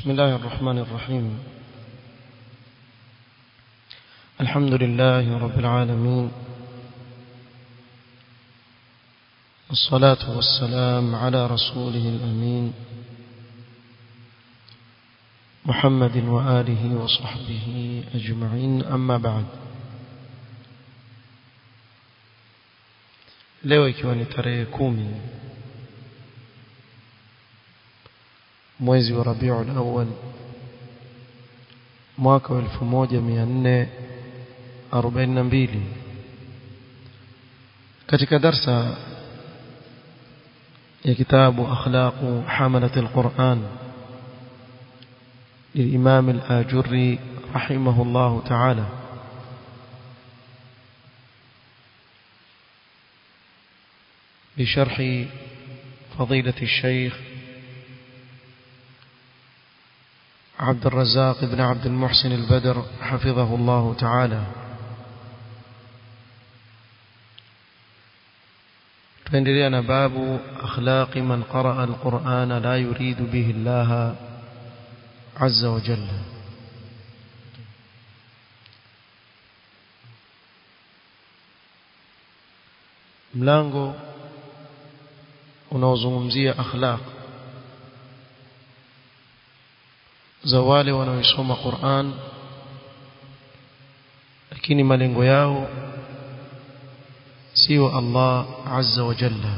بسم الله الرحمن الرحيم الحمد لله رب العالمين والصلاة والسلام على رسوله الأمين محمد وآله وصحبه أجمعين أما بعد leo ikiwa ni tarehe kumi mwezi wa Rabiul Awwal mwaka wa 1442 katika darsa ya kitabu akhlaqu hamalat alquran للإمام الآجري رحمه الله تعالى بشرح فضيلة الشيخ عبد الرزاق بن عبد المحسن البدر حفظه الله تعالى تندرينا باب أخلاق من قرأ القرآن لا يريد به الله عز وجل mlango unaozungumzia akhlaq za wale wanaoisoma Qur'an lakini malengo yao sio Allah azza wa jalla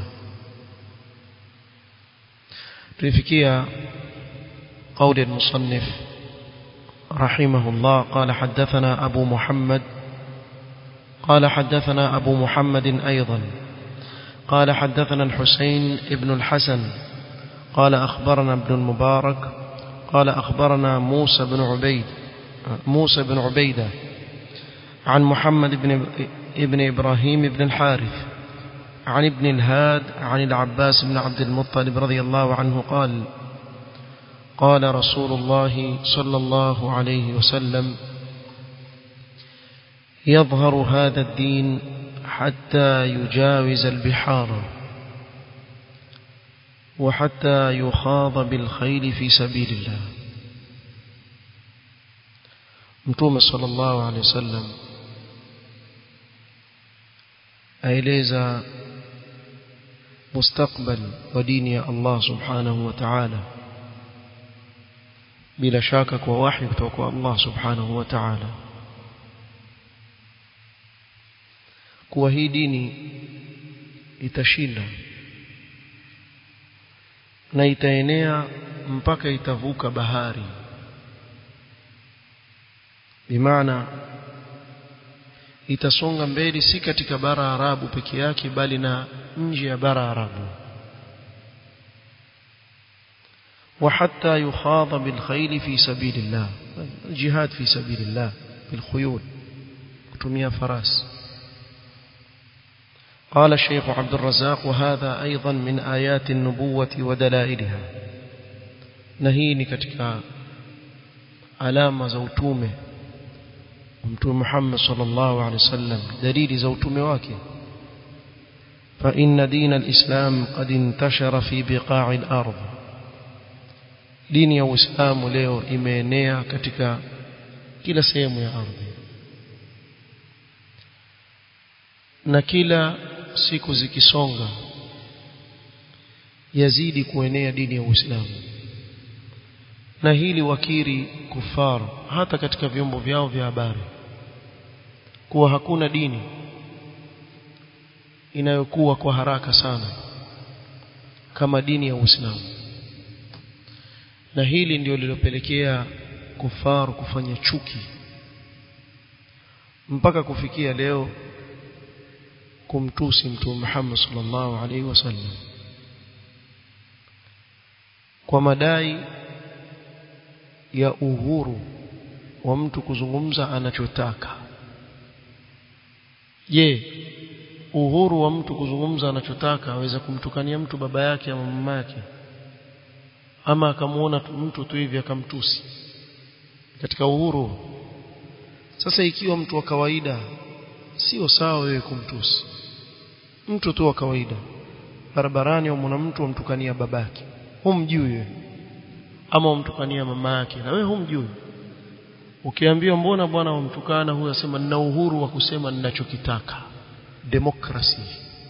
tulifikia قول المصنف رحمه الله قال حدثنا أبو محمد قال حدثنا أبو محمد أيضا قال حدثنا الحسين ابن الحسن قال أخبرنا ابن المبارك قال أخبرنا موسى بن عبيد موسى بن عبيدة عن محمد بن ابن إبراهيم بن الحارث عن ابن الهاد عن العباس بن عبد المطلب رضي الله عنه قال قال رسول الله صلى الله عليه وسلم يظهر هذا الدين حتى يجاوز البحار وحتى يخاض بالخيل في سبيل الله متوم صلى الله عليه وسلم aeleza mustakbal wa dini ya Allah subhanahu wa ta'ala bila shaka kwa wahi kutoka kwa Allah subhanahu wa ta'ala kuwa hii dini itashinda na itaenea mpaka itavuka bahari bimaana itasonga mbele si katika bara Arabu peke yake bali na nje ya bara Arabu وحتى يخاض بالخيل في سبيل الله الجهاد في سبيل الله بالخيول كتمية فراس قال الشيخ عبد الرزاق وهذا أيضا من آيات النبوة ودلائلها نهيني كتك علامة زوتومه ومتوم محمد صلى الله عليه وسلم دليل زوتومه واكي فإن دين الإسلام قد انتشر في بقاع الأرض dini ya Uislamu leo imeenea katika kila sehemu ya ardhi na kila siku zikisonga yazidi kuenea dini ya Uislamu na hili wakiri kufar hata katika vyombo vyao vya habari kuwa hakuna dini inayokuwa kwa haraka sana kama dini ya Uislamu na hili ndio lilopelekea kufaru kufanya chuki mpaka kufikia leo kumtusi mtume Muhammad sallallahu alaihi wasallam kwa madai ya uhuru wa mtu kuzungumza anachotaka je uhuru wa mtu kuzungumza anachotaka aweza kumtukania mtu baba yake ama mama yake ama akamuona mtu tu hivi akamtusi katika uhuru sasa ikiwa mtu wa kawaida sio sawa wewe kumtusi mtu tu wa kawaida barabarani au mwana mtu amtukania babake humjui wewe ama wamtukania mama yake na wewe humjui ukiambiwa mbona bwana wamtukana huyo asema nina uhuru wa kusema ninachokitaka democracy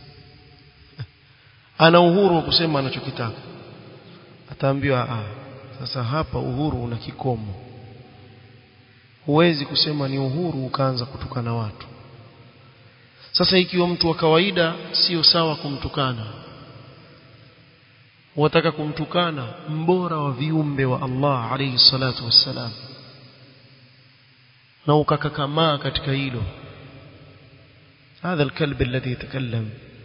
ana uhuru wa kusema anachokitaka ataambiwa ah sasa hapa uhuru una kikomo huwezi kusema ni uhuru ukaanza kutukana watu sasa ikiwa mtu wa kawaida sio sawa kumtukana wataka kumtukana mbora wa viumbe wa Allah alayhi salatu wassalam na ukakakamaa katika hilo هذا الكلب الذي يتكلم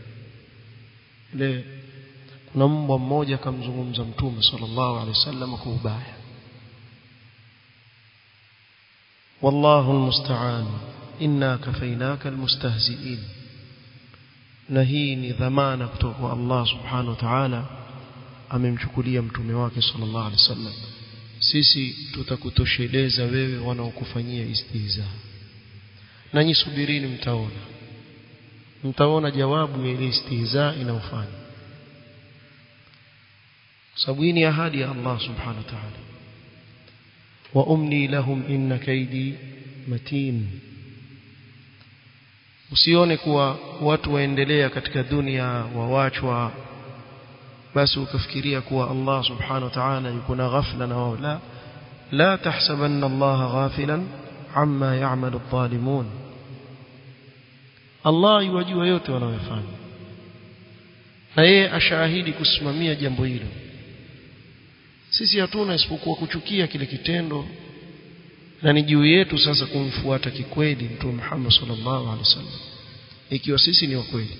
le kuna mbwa mmoja akamzungumza mtume sallallahu alaihi wasallam kwa ubaya wallahu almusta'an inna kafainaka almustahzi'in na hii ni dhamana kutoka kwa Allah subhanahu wa ta'ala amemchukulia mtume wake sallallahu alaihi wasallam sisi tutakutosheleza wewe wanaokufanyia istihza na nyisubirini mtaona mtaona jawabu ya ile istihza inayofanya sababu hii ni ahadi ya Allah subhanahu wa ta'ala wa umli lahum inna kaidi matin usione kuwa watu waendelea katika dunia wawachwa basi ukafikiria kuwa Allah subhanahu wa ta'ala yuko na ghafla na wao la la tahsabanna Allah ghafilan amma ya'malu adh-dhalimun Allah yuwajua yote wanayofanya na yeye ashahidi kusimamia jambo hilo sisi hatuna isipokuwa kuchukia kile kitendo na ni juu yetu sasa kumfuata kikweli mtume Muhammad sallallahu alaihi wasallam ikiwa sisi ni wakweli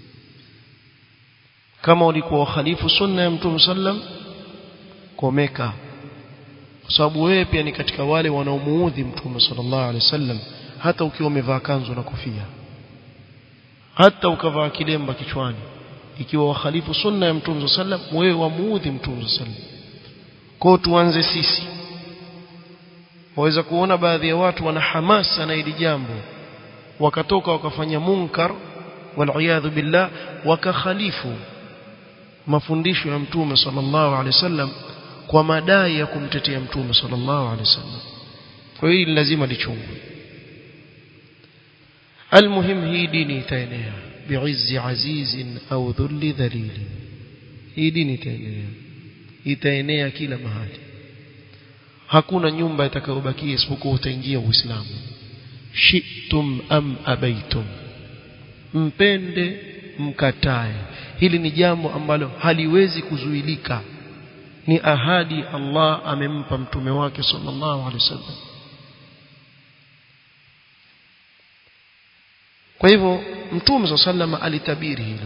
kama ulikuwa wakhalifu sunna ya mtume sallam komeka kwa sababu wewe pia ni katika wale wanaomuudhi mtume sallallahu alaihi wasallam hata ukiwa umevaa kanzu na kofia hata ukavaa kilemba kichwani ikiwa wakhalifu sunna ya mtume sallam wewe wamuudhi mtume sallam kwa tuanze sisi waweza kuona baadhi ya watu wana hamasa na hili jambo wakatoka wakafanya munkar wal billah wakakhalifu mafundisho ya mtume sallallahu alaihi wasallam kwa madai ya kumtetea mtume sallallahu alaihi wasallam kwa hiyo lazima lichungwe almuhim hii dini itaenea bi'izzi azizin au dhulli dhalil hii dini itaenea itaenea kila mahali hakuna nyumba itakayobakia isipokuwa utaingia uislamu shitum am abaitum mpende mkatae hili ni jambo ambalo haliwezi kuzuilika ni ahadi Allah amempa mtume wake sallallahu alaihi wasallam kwa hivyo mtume sallallahu alitabiri hilo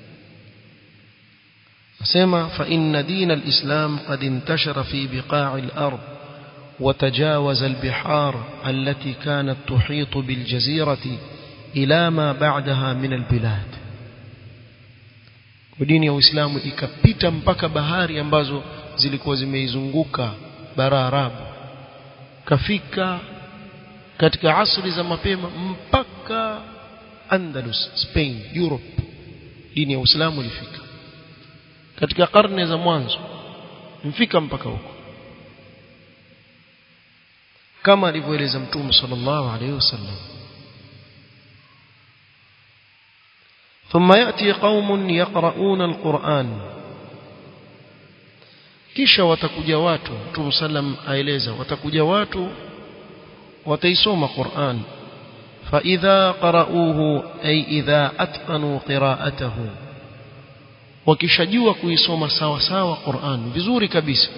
asema fa inna din alislam qad intashara fi biqa'i al-ard وتجاوز البحار التي كانت تحيط بالجزيرة إلى ما بعدها من البلاد dini ya Uislamu ikapita mpaka bahari ambazo zilikuwa zimeizunguka bara Arabu kafika katika asri za mapema mpaka Andalus Spain Europe dini ya Uislamu ilifika katika karne za mwanzo mfika mpaka huko kama alivyoeleza mtume sallallahu alaihi wasallam ثم يأتي قوم يقرؤون القرآن kisha watakuja watu Mtume sallam aeleza watakuja watu wataisoma Qur'an fa idha qara'uhu ay idha atqanu qira'atahu wakishajua kuisoma sawa sawa Qur'an vizuri kabisa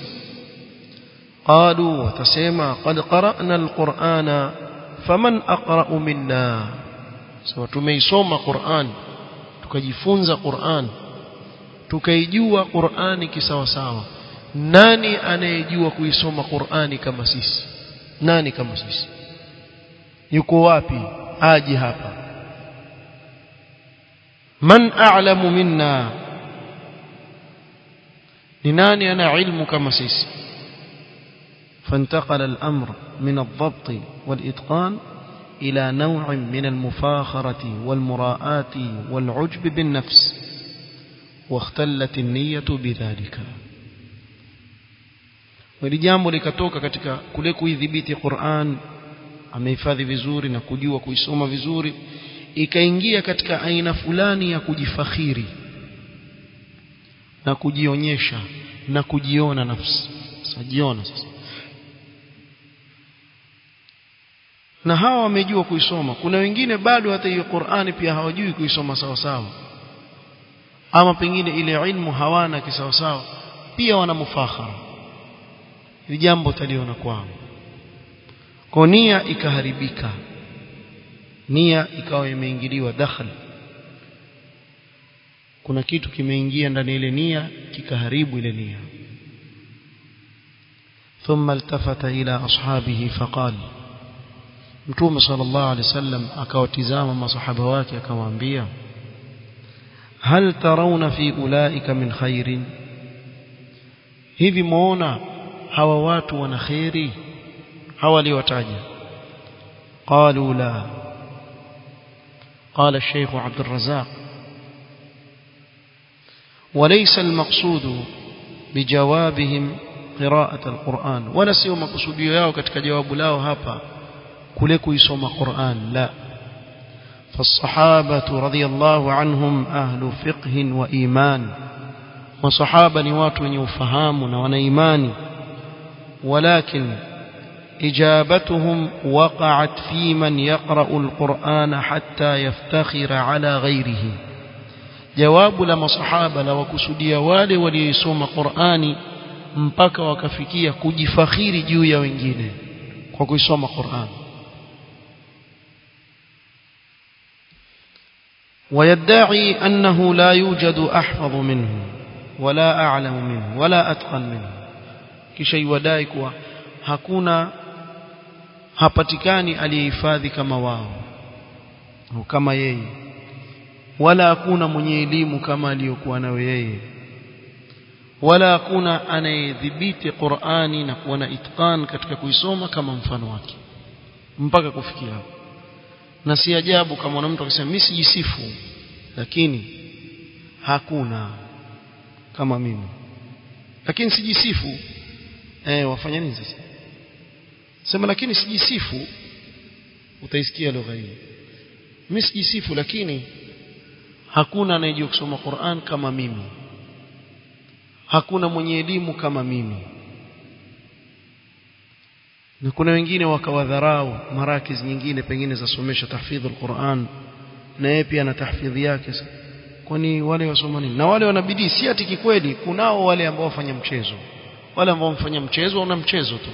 qalu watasema qad qara'na al-Qur'ana faman aqra'u minna sawa tumeisoma Qur'an tukajifunza Qur'an tukaijua Qur'ani kisawa sawa nani anayejua kuisoma Qur'ani kama sisi nani kama sisi yuko wapi aje hapa man a'lamu minna ni nani ana ilmu kama sisi فانتقل الأمر من الضبط والإتقان إلى نوع من المفاخرة والمراءة والعجب بالنفس واختلت النية بذلك hili jambo likatoka katika kule kuidhibiti Qur'an amehifadhi vizuri na kujua kuisoma vizuri ikaingia katika aina fulani ya kujifakhiri na kujionyesha na kujiona nafsi sajiona sasa na hawa wamejua kuisoma kuna wengine bado hata hiyo Qur'ani pia hawajui kuisoma sawa sawa ama pengine ile ilmu hawana kisawa sawa pia wana mufakhara hili jambo taliona kwao kwa nia ikaharibika nia ikawa imeingiliwa dakhal kuna kitu kimeingia ndani ile nia kikaharibu ile nia ثم التفت إلى أصحابه فقال Mtume sallallahu alaihi wasallam akawatizama masahaba wake akamwambia hal tarawna fi ulaika min khairin hivi muona hawa watu wana khairi hawa waliwataja qalu la قال الشيخ عبد الرزاق وليس المقصود بجوابهم قراءة القرآن ولا سيو مقصوديو yao katika jawabu lao hapa kule kuisoma Qur'an la فالصحابة رضي الله عنهم أهل فقه وإيمان وصحابة نوات يفهمون ونيمان ولكن إجابتهم وقعت في من يقرأ القرآن حتى يفتخر على غيره جواب لما صحابة لو كسديا wale waliosoma Qur'ani mpaka wakafikia kujifakhiri juu ya wengine kwa kuisoma Qur'ani ويدعي أنه لا يوجد أحفظ منه ولا أعلم منه ولا أتقن منه kisha iwadai kuwa hakuna hapatikani aliyehifadhi kama wao au kama yeye wala hakuna mwenye elimu kama aliyokuwa nayo yeye wala hakuna anayedhibiti Qur'ani na kuwa na itqan katika kuisoma kama mfano wake mpaka kufikia hapo na si ajabu kama mtu akisema mimi sijisifu lakini hakuna kama mimi lakini sijisifu eh wafanya nini sasa sema lakini sijisifu utaisikia lugha hii mimi sijisifu lakini hakuna anayejua kusoma Qur'an kama mimi hakuna mwenye elimu kama mimi na kuna wengine wakawadharau marakiz nyingine pengine zasomesha tahfidh al-Qur'an na yeye pia ana tahfidhi yake kwani wale wasoma nini na wale wanabidii si ati kikweli kunao wale ambao wafanya mchezo wale ambao wamfanya mchezo wana mchezo tu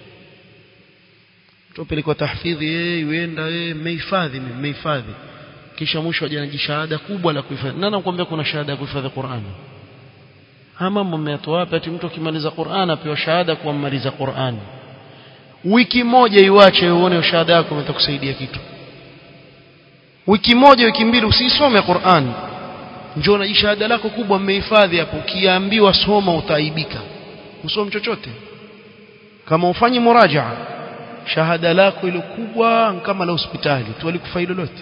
tupelekwa tahfidhi yeye yuenda yeye mmehifadhi mmehifadhi kisha mwisho aje na shahada kubwa la kuhifadhi nani anakuambia kuna shahada ya kuhifadhi Qur'an haya mambo mmeyatoa wapi ati mtu akimaliza Qur'an apewa shahada kwa mmaliza Qur'an wiki moja iwache uone shahada yako itakusaidia kitu wiki moja wiki mbili usisome Qur'an njoo na shahada lako kubwa mmehifadhi hapo ukiambiwa soma utaaibika usome chochote kama ufanye murajaa shahada lako ile kubwa kama la hospitali tu alikufai lolote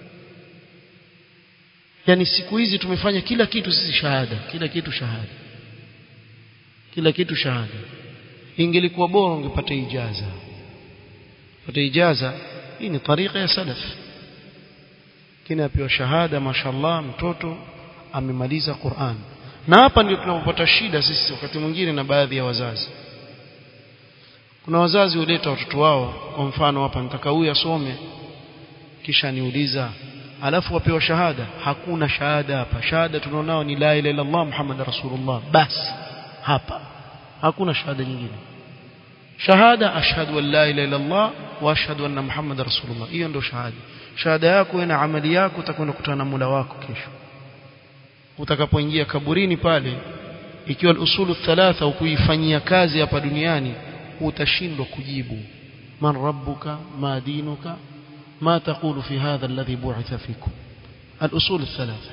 yani siku hizi tumefanya kila kitu sisi shahada kila kitu shahada kila kitu shahada ingelikuwa bora ungepata ijaza pata ijaza hii ni tariqa ya salaf kina apewa shahada mashallah mtoto amemaliza Qur'an na hapa ndio tunapopata shida sisi wakati mwingine na baadhi ya wazazi kuna wazazi huleta watoto wao kwa mfano hapa nitaka huyu asome kisha niuliza alafu wapewa shahada hakuna shahada hapa shahada tunaonao ni la ilaha illallah muhammad rasulullah basi hapa hakuna shahada nyingine shahada ashhadu an la ilaha illallah wa ashhadu anna muhammad rasulullah hiyo ndio shahada shahada yako na amali yako utakwenda kukutana na Mola wako kesho utakapoingia kaburini pale ikiwa usulu thalatha ukuifanyia kazi hapa duniani utashindwa kujibu man rabbuka ma dinuka ما تقول في هذا الذي بعث فيكم الأصول الثلاثة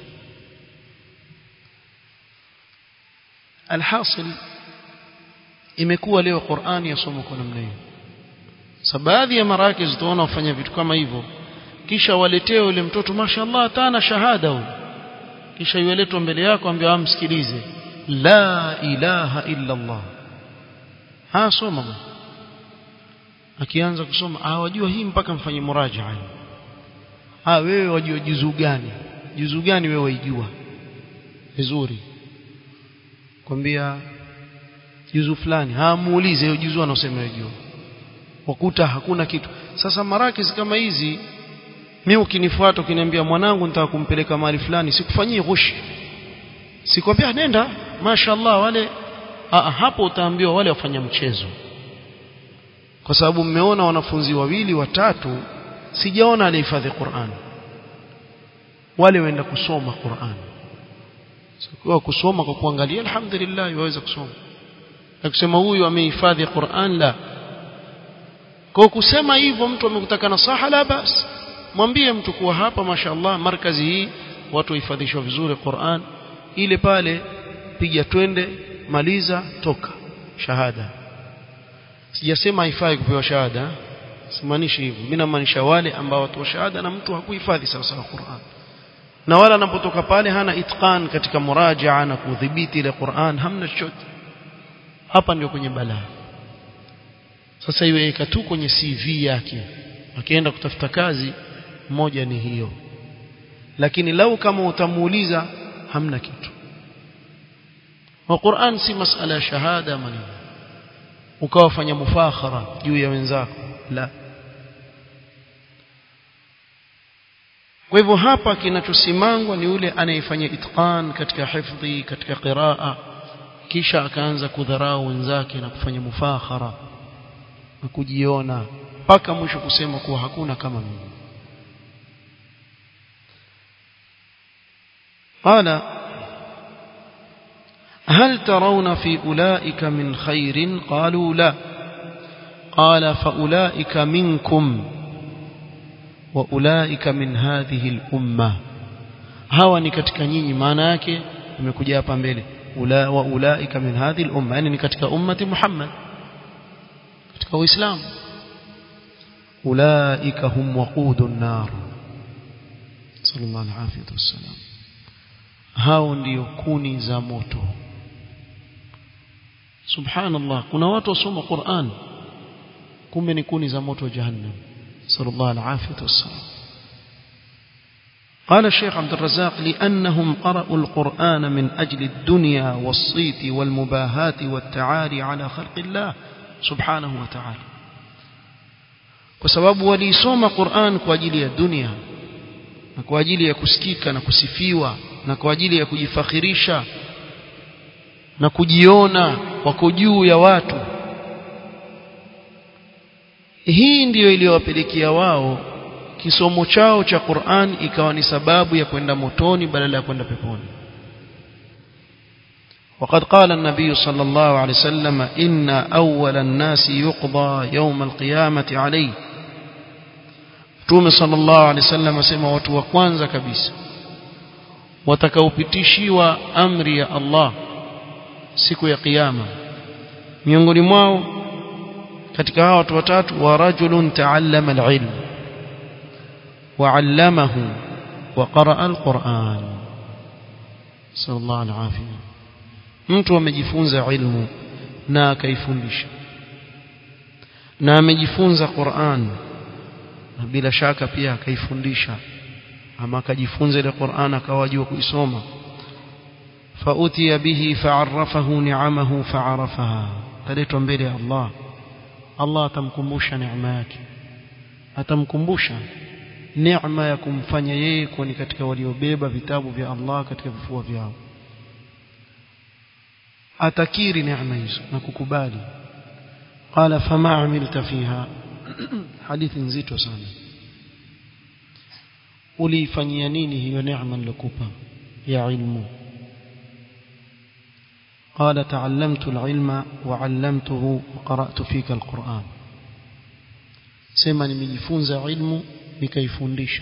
الحاصل imekuwa leo Qur'ani yasomwa kwa namna hiyo sabaadhi ya marakiz tuona wafanya vitu kama hivyo kisha waletee yule mtoto mashallah tana shahada huyo kisha yuletwa mbele yako ambia amsikilize la ilaha illa Allah ah soma bwana akianza kusoma ah wajua hii mpaka mfanye murajaa ah wewe wajua juzu gani juzu gani wewe waijua vizuri kwambia juzu fulani ah muulize hiyo juzu anaosema yajua wakuta hakuna kitu sasa marakis kama hizi mimi ukinifuata ukiniambia mwanangu nitaka kumpeleka mahali fulani sikufanyii ghushi sikwambia nenda mashaallah wale Aa, hapo utaambiwa wale wafanya mchezo kwa sababu mmeona wanafunzi wawili watatu sijaona alihifadhi Qur'an wale waenda kusoma Qur'an sikuwa kusoma kwa kuangalia alhamdulillah waweza kusoma na kusema huyu amehifadhi Qur'an la kwa kusema hivyo mtu amekutaka nasaha la basi mwambie mtu kuwa hapa mashaallah markazi hii watu wahifadhishwa vizuri Qur'an ile pale piga twende maliza toka shahada sijasema haifai kupewa shahada simaanishi hivyo mimi namaanisha wale ambao watu wa shahada na mtu hakuhifadhi sawa sawa Qur'an na wala anapotoka pale hana itqan katika murajaa na kudhibiti ile Qur'an hamna chochote hapa ndio kwenye balaa sasa iweka tu kwenye CV yake akienda kutafuta kazi moja ni hiyo lakini lau kama utamuuliza hamna kitu wa Qur'an si masala ya shahada maneno ukawafanya mufakhara juu ya wenzako la kwa hivyo hapa kinachosimangwa ni yule anayefanya itqan katika hifdhi katika qiraa kisha akaanza kudharau wenzake na kufanya mufakhara na kujiona mpaka mwisho kusema kuwa hakuna kama mimi قال هل ترون في أولئك من خير قالوا لا قال فأولئك منكم وأولئك من هذه الأمة hawa ni katika nyinyi maana yake imekuja hapa mbele ula wa ulaika min hadhihi al-umma yani ni katika ummati Muhammad katika uislamu ulaika hum waqudun nar sallallahu alayhi wasallam hao ndio kuni za moto subhanallah kuna watu wasoma Qur'an kumbe ni kuni za moto wa jahannam sallallahu alayhi wasallam قال الشيخ عبد الرزاق لأنهم قرأوا القرآن من أجل الدنيا والصيت والمباهات والتعالي على خلق الله سبحانه وتعالى وسبب وليسوم قرآن كواجili ya dunia na kwa ajili ya kusikika na kusifiwa na kwa ajili ya kujifakhirisha na kujiona wako juu ya watu hii ndiyo iliyowapelekea wao kisomo chao cha Qur'an ikawa ni sababu ya kwenda motoni badala ya kwenda peponi وقد قال النبي صلى الله عليه وسلم إن أول الناس يقضى يوم القيامة عليه Mtume sallallahu alaihi wasallam asema watu wa kwanza kabisa watakaopitishiwa amri ya Allah siku ya kiyama miongoni mwao katika hao watu watatu wa rajulun ta'allama al-ilm wa 'allamahu wa qara'a al-Qur'an sallallahu alaihi mtu amejifunza ilmu na akaifundisha na amejifunza Qur'an na bila shaka pia akaifundisha ama akajifunza ile Qur'an akawajua kuisoma فأتي به فعرفه نعمه فعرفها تلتوا mbele ya Allah Allah atamkumbusha neema yake atamkumbusha neema ya kumfanya yeye kuwa ni katika waliobeba vitabu vya Allah katika vifua vyao atakiri neema hizo na kukubali qala fama amilta fiha hadithi nzito sana uliifanyia nini hiyo neema nilokupa ya ilmu قال تعلمت العلم وعلمته وقرأت فيك القرآن sema nimejifunza ilmu nikaifundisha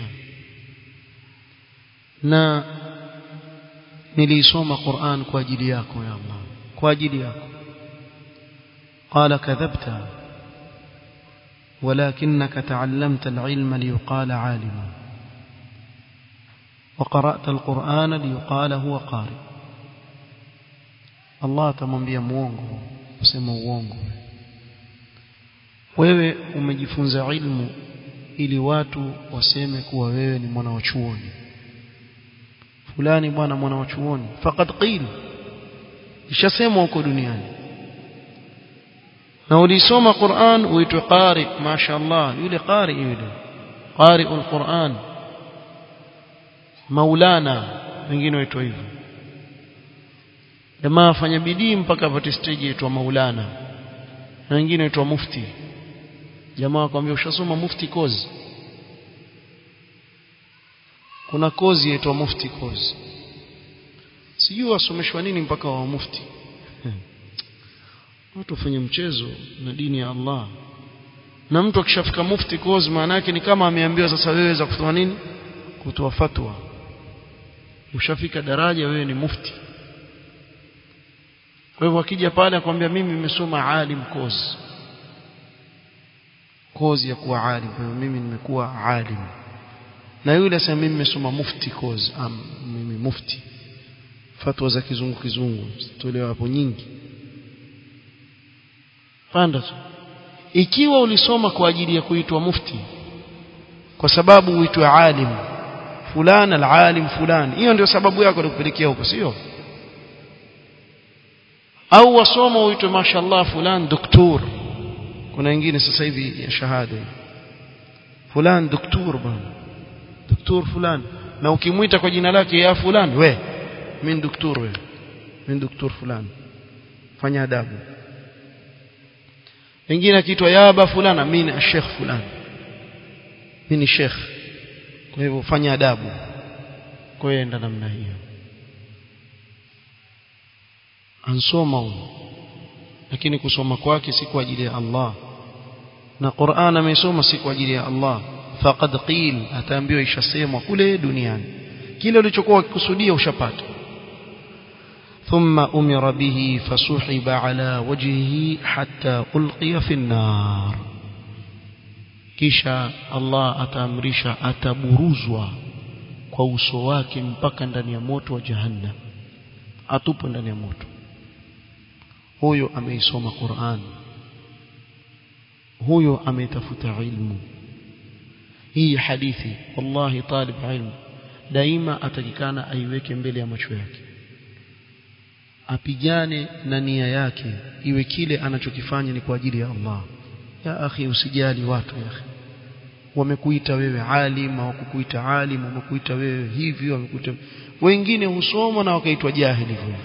na nilisoma Qur'an kwa ajili yako ya Allah kwa ajili yako قال كذبت ولكنك تعلمت العلم ليقال عالما وقرأت القرآن ليقال هو قارئ Allah atamwambia muongo usema uongo wewe umejifunza ilmu ili watu waseme kuwa wewe ni mwana wa chuoni fulani bwana mwana wa chuoni faqad qil ishasemwa huko duniani na ulisoma Qur'an uitwe qari mashaallah yule qari yule qari al-Qur'an maulana wengine waitwa hivyo jamaa afanya bidii mpaka apate stage yaitwa maulana na wengine waitwa mufti jamaa akwambia ushasoma mufti kozi kuna kozi yaitwa mufti kozi sijui wasomeshwa nini mpaka wa mufti watu wafanye mchezo na dini ya Allah na mtu akishafika mufti kozi maana yake ni kama ameambiwa sasa wewe za kutoa nini kutoa fatwa ushafika daraja wewe ni mufti kwa hivyo akija pale akwambia mimi nimesoma alim kozi kozi ya kuwa alim kwa hivyo mimi nimekuwa alim na yule asema mimi nimesoma mufti kozi am mimi mufti fatwa za kizungu kizungu tolewa hapo nyingi panda tu ikiwa ulisoma kwa ajili ya kuitwa mufti kwa sababu uitwe alim fulani alalim fulani hiyo ndio sababu yako ya kupelekea huko sio au wasoma uitwe mashallah fulani doktor kuna wengine sasa hivi ya shahada fulani doktor bwana doktor fulani na ukimwita kwa jina lake ya fulani we mimi doktor we mimi doktor fulani fanya adabu wengine akiitwa yaba fulana mimi ni sheikh fulani mimi ni sheikh kwa hivyo fanya adabu kwa hiyo enda namna hiyo ansoma huyo lakini kusoma kwake si kwa ajili ya Allah na Qur'an amesoma si kwa ajili ya Allah faqad qil ataambiwa ishasemwa kule duniani kile ulichokuwa ukikusudia ushapata ثم أمر به فسحب على وجهه حتى ألقي في النار kisha Allah ataamrisha ataburuzwa kwa uso wake mpaka ndani ya moto wa jahannam atupwe ndani ya moto huyo ameisoma Qur'an huyo ametafuta ilmu hii hadithi wallahi talib ilmu daima atakikana aiweke mbele ya macho yake apigane na nia yake iwe kile anachokifanya ni kwa ajili ya Allah ya akhi usijali watu ya akhi wamekuita wewe alim au kukuita alim wamekuita wewe hivi wamekuita wengine husoma na wakaitwa jahili hivyo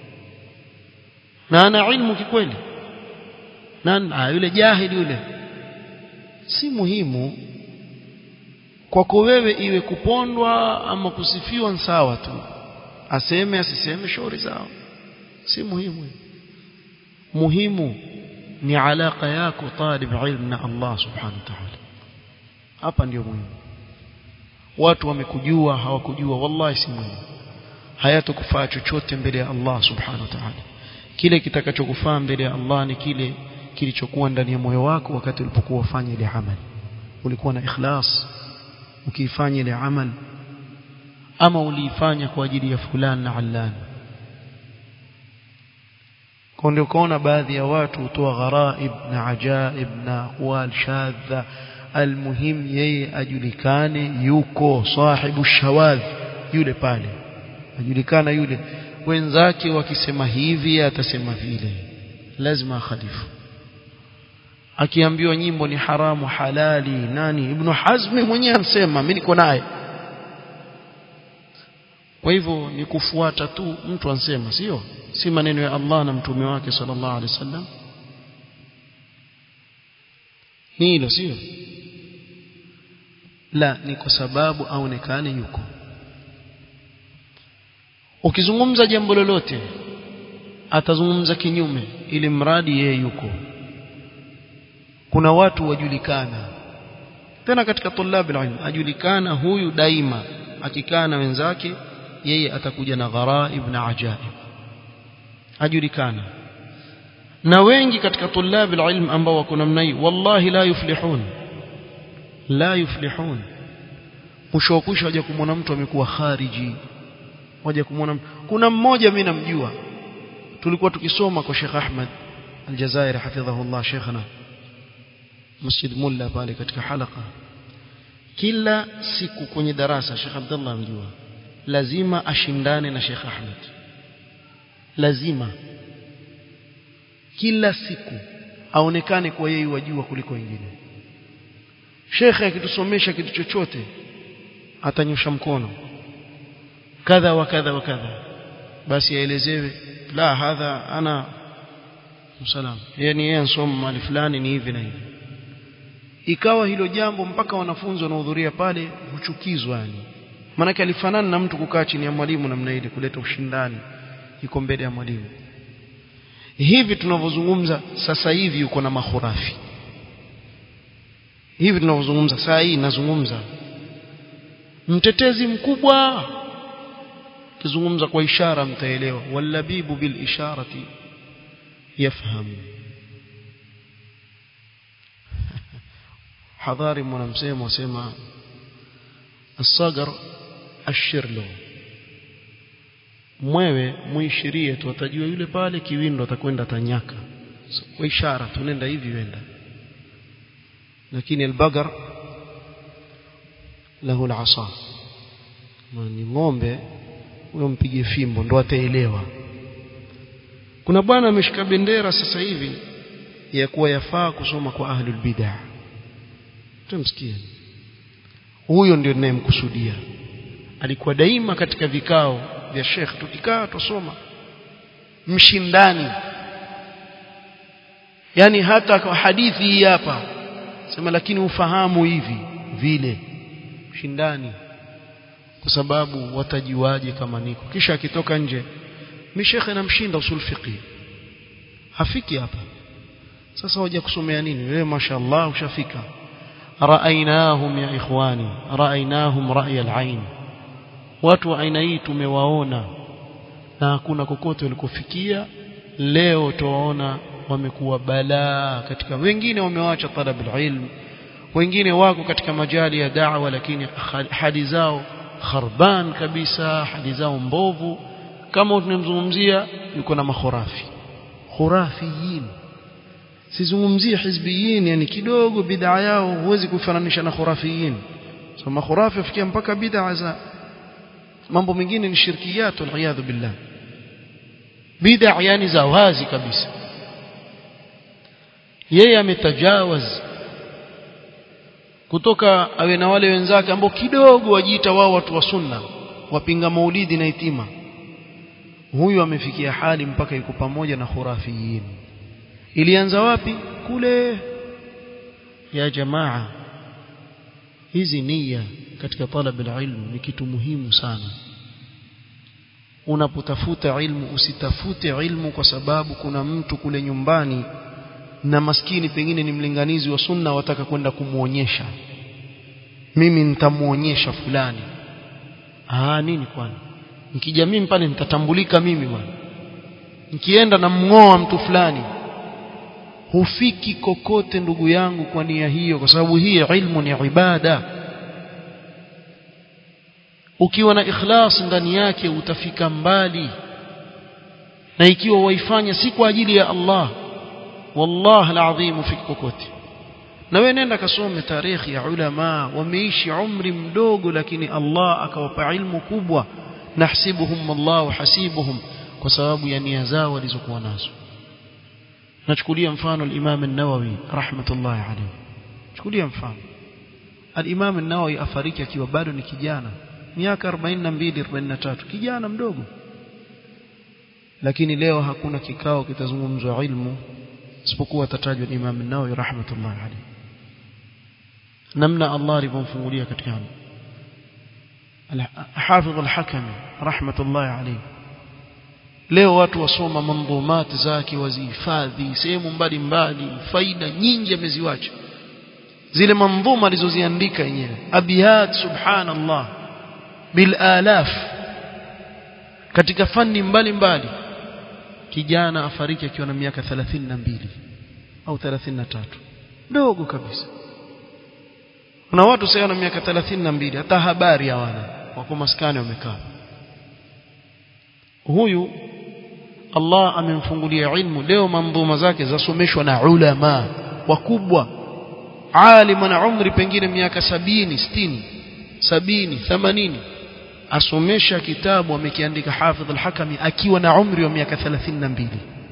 na ana ilmu kikweli na yule jahili yule si muhimu kwako wewe iwe kupondwa ama kusifiwa sawa tu aseme asiseme shauri zao si muhimu muhimu ni alaka yako talib ilm na Allah subhanahu wa ta'ala hapa ndio muhimu watu wamekujua hawakujua wallahi si muhimu hayatakufaa chochote mbele ya Allah subhanahu wa ta'ala kile kitakachokufaa mbele ya Allah ni kile kilichokuwa ndani ya moyo wako wakati ulipokuwa ufanya ile amali ulikuwa na ikhlas ukiifanya ile amal ama uliifanya kwa ajili ya fulani na allani kwa ndio kaona baadhi ya watu hutoa gharaib na ajaib na aqwal shadha almuhim yeye ajulikane yuko sahibu shawadh yule pale ajulikana yule wenzake wakisema hivi atasema vile lazima akhalifu akiambiwa nyimbo ni haramu halali nani ibn hazmi mwenyewe amsema mimi niko naye kwa hivyo ni kufuata tu mtu ansema sio si maneno ya Allah na mtume wake sallallahu alaihi wasallam ni hilo sio la ni kwa sababu aonekane yuko ukizungumza jambo lolote atazungumza kinyume ili mradi yeye yuko kuna watu wajulikana tena katika tulabi ilm ajulikana huyu daima akikaa na wenzake yeye atakuja na gharaib na ajaib ajulikana na wengi katika tulabi ilm ambao wako namna hii wallahi la yuflihun la yuflihun mwisho wa kusha waje kumwona mtu amekuwa khariji waje kumwona kuna mmoja mimi namjua tulikuwa tukisoma kwa Sheikh Ahmad Aljazairi hafidhahullah Sheikhna Masjid Mulla pale katika halaka kila siku kwenye darasa Sheikh Abdullah amjua lazima ashindane na Sheikh Ahmed lazima kila siku aonekane kwa yeye wajua kuliko wengine shekhe akitusomesha kitu chochote atanyosha mkono kadha wa kadha wa kadha basi aelezewe la hadha ana msalam yani yeye ansoma mali fulani ni hivi na hivi ikawa hilo jambo mpaka wanafunzi wanaohudhuria pale huchukizwa yani maanake alifanana na mtu kukaa chini ya mwalimu namna ile kuleta ushindani yuko mbele ya mwalimu hivi tunavyozungumza sasa hivi yuko na mahurafi hivi tunavyozungumza saa hii nazungumza mtetezi mkubwa kizungumza kwa ishara mtaelewa wallabibu bil isharati yafhamu hadhari mwanamsemo wasema asagar ashirlo mwewe muishirie tu atajua yule pale kiwindo atakwenda tanyaka so, kwa ishara tunenda hivi wenda lakini albagar lahu alasa ni ng'ombe huyo mpige fimbo ndo ataelewa kuna bwana ameshika bendera sasa hivi ya kuwa yafaa kusoma kwa ahlul bid'ah tumsikie huyo ndio ninayemkusudia alikuwa daima katika vikao vya Sheikh tukikaa tusoma mshindani yani hata kwa hadithi hii hapa sema lakini ufahamu hivi vile mshindani kwa sababu watajuaje kama niko kisha akitoka nje mi shekhe namshinda usul fiqi hafiki hapa sasa waje kusomea nini wewe mashaallah ushafika raainahum ya ikhwani raainahum ra'y al-ain watu wa aina hii tumewaona na hakuna kokote walikofikia leo tuwaona wamekuwa balaa katika wengine wamewacha talab ilm wengine wako katika majali ya da'wa lakini hadi zao kharban kabisa hadi zao mbovu kama tunamzungumzia yuko na makhurafi khurafiyin sizungumzie hizbiyin yani kidogo bid'a yao huwezi kufananisha na khurafiyin so makhurafi afikia mpaka bid'a za mambo mengine ni shirkiyat waliyadhu billah bid'a yani za wazi kabisa yeye ametajawaz kutoka awe na wale wenzake ambao kidogo wajiita wao watu wa sunna wapinga maulidi na itima huyu amefikia hali mpaka yuko pamoja na khurafiyin ilianza wapi kule ya jamaa hizi nia katika talab ilmu ni kitu muhimu sana unapotafuta ilmu usitafute ilmu kwa sababu kuna mtu kule nyumbani na maskini pengine ni mlinganizi wa sunna wataka kwenda kumuonyesha mimi nitamuonyesha fulani ah nini kwani nikija mimi pale nitatambulika mimi bwana nikienda na mngoa mtu fulani hufiki kokote ndugu yangu kwa nia hiyo kwa sababu hii ilmu ni ibada ukiwa na ikhlas ndani yake utafika mbali na ikiwa waifanya si kwa ajili ya Allah والله العظيم ufiki kokote na wewe nenda kasome tarikhi ya ulama wameishi umri mdogo lakini Allah akawapa ilmu kubwa nahsibuhum Allah hasibuhum kwa sababu ya nia zao walizokuwa nazo nachukulia mfano al-Imam an-Nawawi rahmatullahi alayhi chukulia mfano al-Imam an-Nawawi afariki akiwa bado ni kijana miaka 42 43 kijana mdogo lakini leo hakuna kikao kitazungumzwa ilmu isipokuwa tatajwa Imam an-Nawawi rahmatullahi alayhi namna Allah alivyomfungulia katika hilo Hafidh al-Hakami rahmatullahi alayhi leo watu wasoma mandhumati zake wazihifadhi sehemu mbalimbali faida nyingi ameziwacha zile mandhuma alizoziandika yenyewe abiyat subhanallah bil alaf katika fani mbalimbali kijana afariki akiwa na miaka 32 au 33 dogo kabisa kuna watu sasa wana miaka 32 hata habari hawana wako maskani wamekaa huyu Allah amemfungulia ilmu leo mandhuma zake zasomeshwa na ulama wakubwa alim ana umri pengine miaka sabini sitini sabini themanini asomesha kitabu amekiandika Hafidh al-Hakami akiwa na umri wa miaka 32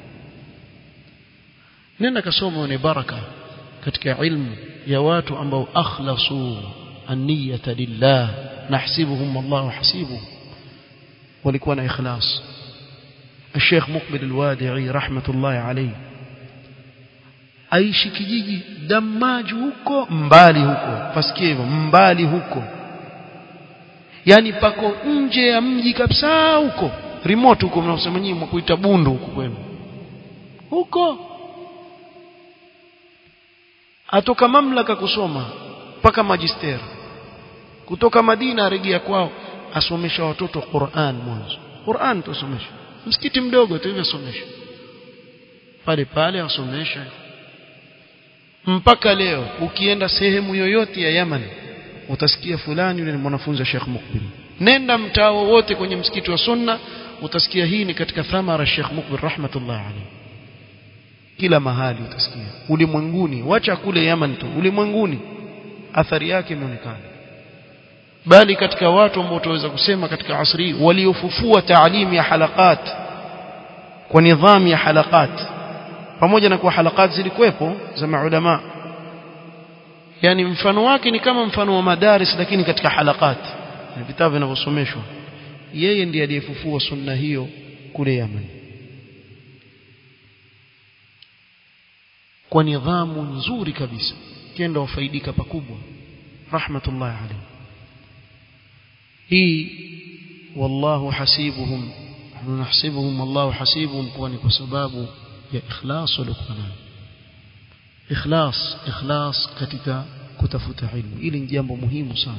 nenda kasoma ni baraka katika ilmu ya watu ambao akhlasu an-niyyata lillah nahsibuhum Allah hasibu walikuwa na ikhlas الشيخ مقبل الوادعي رحمة الله عليه aishi kijiji damaji huko mbali huko pasikie hivyo mbali huko yani pako nje ya mji kabisa huko remote huko mnaosema nyinyi mkuita bundu huko kwenu huko atoka mamlaka kusoma mpaka magister kutoka Madina arejea kwao asomesha watoto Qur'an mwanzo Qur'an tusomesha msikiti mdogo tu hivyo somesha pale pale asomesha mpaka leo ukienda sehemu yoyote ya Yaman utasikia fulani yule ni mwanafunzi wa Sheikh Mukbil nenda mtaa wote kwenye msikiti wa sunna utasikia hii ni katika thamara Sheikh Mukbil rahmatullah alayhi kila mahali utasikia ulimwenguni wacha kule Yaman tu ulimwenguni athari yake imeonekana bali katika watu ambao tunaweza kusema katika asri waliofufua taalimu ya halakat kwa nidhamu ya halakat pamoja na kuwa halakat zilikuwepo za maulama yani mfano wake ni kama mfano wa madaris lakini katika halakat na vitabu vinavyosomeshwa yeye ndiye aliyefufua sunna hiyo kule Yemen kwa nidhamu nzuri kabisa kenda wafaidika pakubwa rahmatullahi alayhi hii wallahu hasibuhum nahsibuhum wallahu hasibuhum kwani kwa sababu ya ikhlas walikuwa nayo ikhlas ikhlas katika kutafuta ilmu ili ni jambo muhimu sana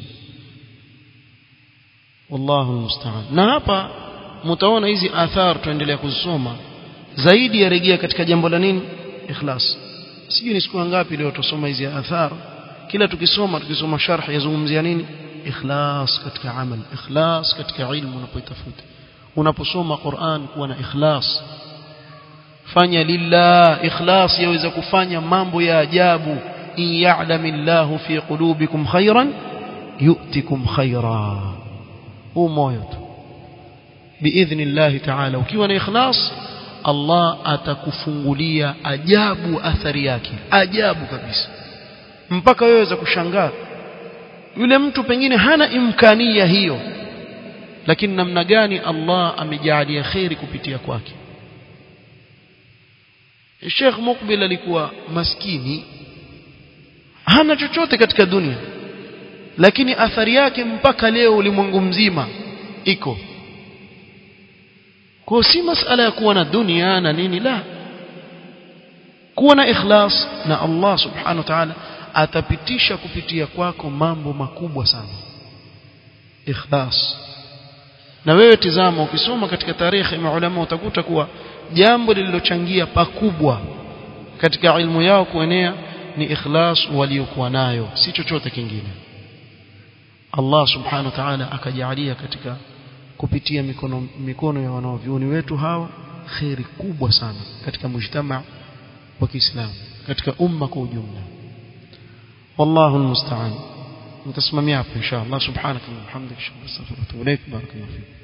wallahu musta'an na hapa mtaona hizi athar tuendelea kuzisoma zaidi yarejea katika jambo la nini ikhlas sijui ni siku ngapi leo tusoma hizi athar kila tukisoma tukisoma sharh yazungumzia nini ikhlas katika amal ikhlas katika ilmu unapoitafuta unaposoma Qur'an kuwa na ikhlas fanya lillah ikhlas yaweza kufanya mambo ya ajabu in ya'lamillahu fi qulubikum khairan yu'tikum khaira huu moyo tu biidhnillah ta'ala ukiwa na ikhlas Allah atakufungulia ajabu athari yake ajabu kabisa mpaka wewe waweza kushangaa yule mtu pengine hana imkania hiyo lakini namna gani Allah amejalia khairi kupitia kwake Sheikh Mukbil alikuwa maskini hana chochote katika dunia lakini athari yake mpaka leo ulimwengu mzima iko kwa si masala ya kuwa na dunia na nini la kuwa na ikhlas na Allah subhanahu wa ta'ala atapitisha kupitia kwako mambo makubwa sana ikhlas na wewe tizama ukisoma katika tarehe ya maulama utakuta kuwa jambo lililochangia pakubwa katika ilmu yao kuenea ni ikhlas waliokuwa nayo si chochote kingine Allah subhanahu wa ta'ala akajalia katika kupitia mikono mikono ya wanaovyuoni wetu hawa khairi kubwa sana katika mujtama wa Kiislamu katika umma kwa ujumla والله المستعان نتسمع معكم إن شاء الله سبحانك اللهم وبحمدك أشهد أن لا إله إلا أنت أستغفرك وأتوب إليك بارك الله فيك